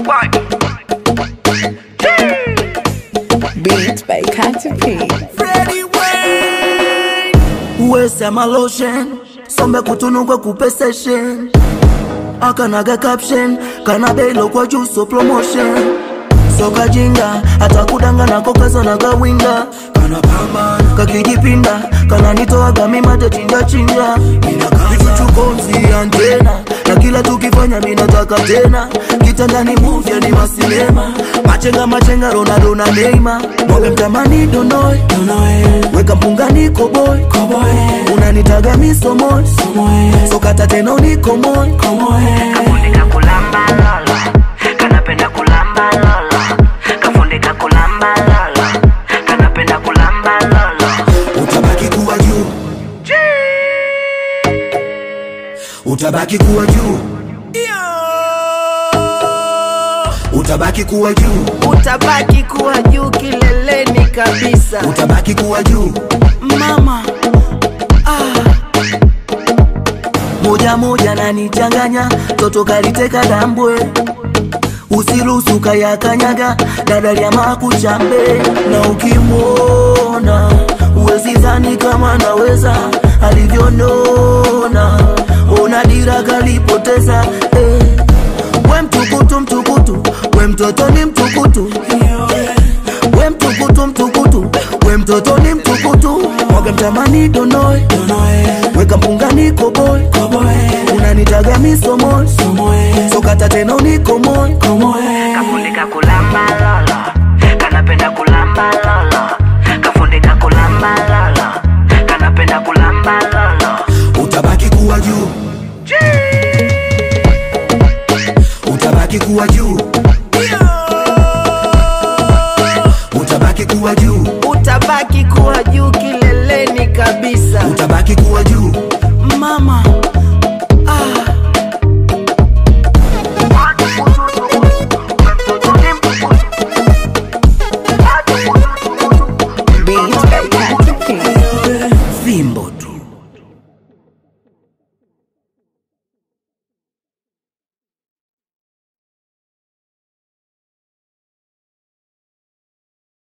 Beats by Katy P. uwesema lotion sombe kutunugwe kupeseshen akanaga caption kana beilo kwa juso promotion soka jinga hata kudanga nako kazanaga winga kana pambana kakijipinda kana nitoaga mimate chinja chinja vichuchukonzi antena na kila tukifanya minataka tena kitandani muvya ni masinema machenga machenga ronaldo na neima mwaga mtamani donoe weka mpungani koboy unanitaga misomoy sokata tena unikomoy Kafundika kulamba lolo, kanapenda kulamba lolo. Kafundika kulamba lolo, kanapenda kulamba lolo. utabaki kuwa juu utabaki kuwa juu utabaki kuwa juu utabaki kuwa juu kileleni kabisa utabaki kuwa juu mama moja moja nanichanganya toto kaliteka dambwe usiruhusu kayakanyaga dadalia makuchambe na ukimwona uwezi dhani kama naweza alivyonona ona dira kalipoteza eh. we mtukutu mtukutu we mtoto ni mtukutu we mtukutu mtukutu we mtoto ni mtukutu mwaga mtamani donoe weka mpungani koboy unanitaga misomoy sokata tena unikomoy Kafundika kulamba lolo, kanapenda kulamba lolo. Kafundika kulamba lolo, kanapenda kulamba lolo. utabaki kuwa juu utabaki kuwa juu utabaki kuwa juu utabaki kuwa juu